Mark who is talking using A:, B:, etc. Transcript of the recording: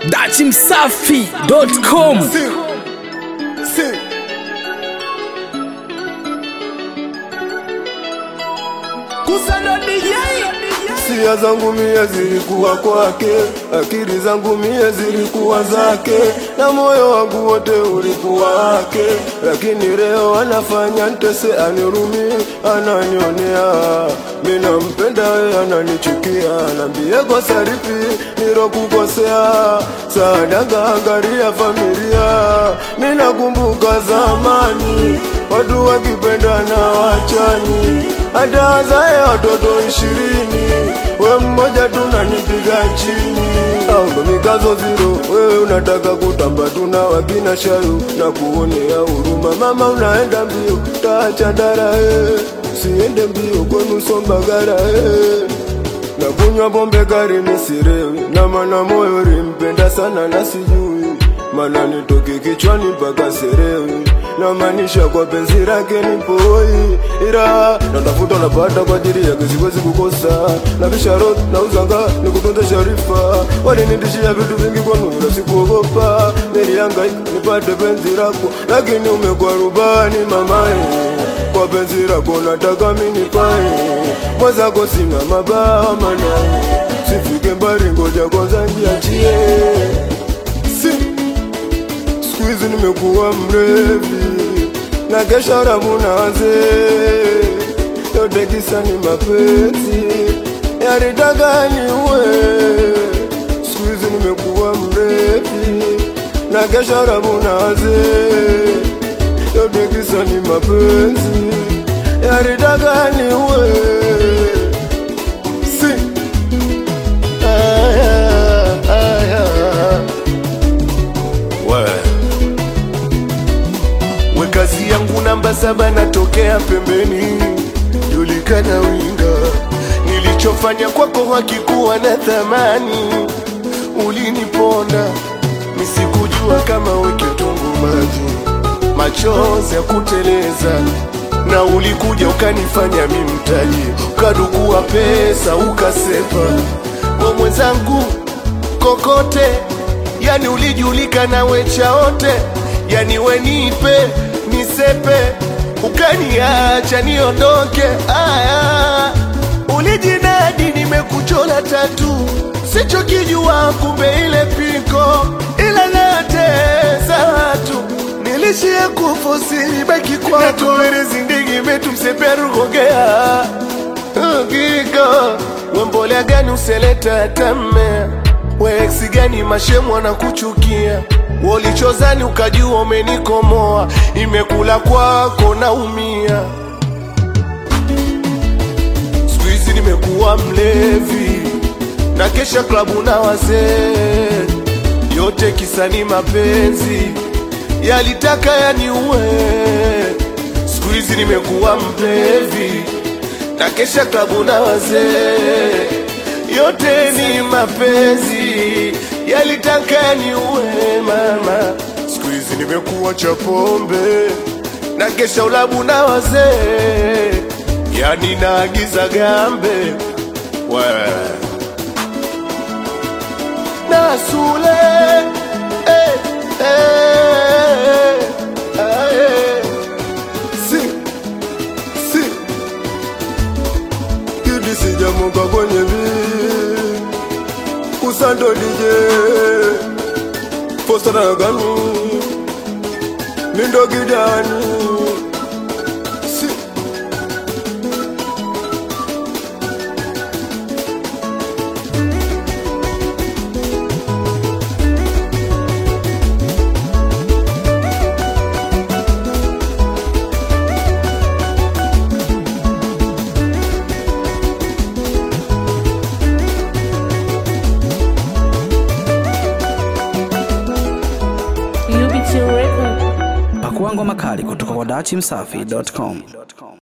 A: dachimsafi.com
B: Sia zangu mie zilikuwa kwake, akili zangu mie zilikuwa zake, na moyo wangu wote ulikuwa wake. Lakini leo anafanya ntese, anirumi, ananionea. Mimi nampenda yeye, ananichukia, nambie kosa lipi nilokukosea. Sadaka angalia familia, mimi nakumbuka zamani watu wakipendana wachani, hata wazae watoto ishirini, we mmoja tunanipiga chini. Au mikazo ziro, wewe unataka kutamba, tuna wakina shayu na kuonea huruma. Mama unaenda mbio, taacha dara eh, usiende mbio kwenu Sombagara eh na kunywa pombe kari misirewi na mana moyo limpenda sana na sijui mana nitoke kichwani mpaka serewi na maanisha kwa penzi lake nipoi ila natafuta napata kwa ajili yake siwezi kukosa na bisharot na uzanga nikutunze sharifa walinitishia vitu vingi kwanu ila sikuogopa nilihangaika nipate penzi lako lakini umekuwa rubani mamae kwa penzi lako nataka minipae mwenzako sina mabawa mana sifike mbali ngoja kwanza njiachie si siku hizi nimekuwa mrevi na kesha rabu naze yote kisa ni mapenzi yaritaka niwe siku hizi nimekuwa mrevi na kesha rabu naze yote kisa ni mapenzi yaritaka niwe si aya, aya.
C: we we kazi yangu namba saba natokea pembeni julikana winga nilichofanya kwako hakikuwa na thamani uliniponda misikujua kama wekitungu maji machozi ya kuteleza na ulikuja ukanifanya mi mtaji ukadukua pesa ukasepa we mwenzangu kokote yani ulijulikana wechaote yani wenipe nisepe ukaniacha niondoke aya ulijinadi nimekuchola tatu sichokijua kumbe ile piko ila natesa watu nilishia kufosiri baki kwatuwerizindigi metumseperugogea Hakika wembolea gani useleta tame weeksi gani mashemu anakuchukia wolichozani ukajua umenikomoa imekula kwako naumia siku hizi nimekuwa mlevi na kesha klabu na wazee yote kisani mapenzi yalitaka yaniue siku hizi nimekuwa mlevi na kesha klabu na wazee yote ni mapenzi yalitaka yaniue mama siku hizi nimekuwa cha pombe na kesha ulabu na wazee yani naagiza gambe we na sule eh, eh, eh, eh.
B: si si kidi sijamuka kwenye vi kusando dije fostaraganu mindo gidani si
A: pakuangwa makali kutoka kwa dachimsafi.com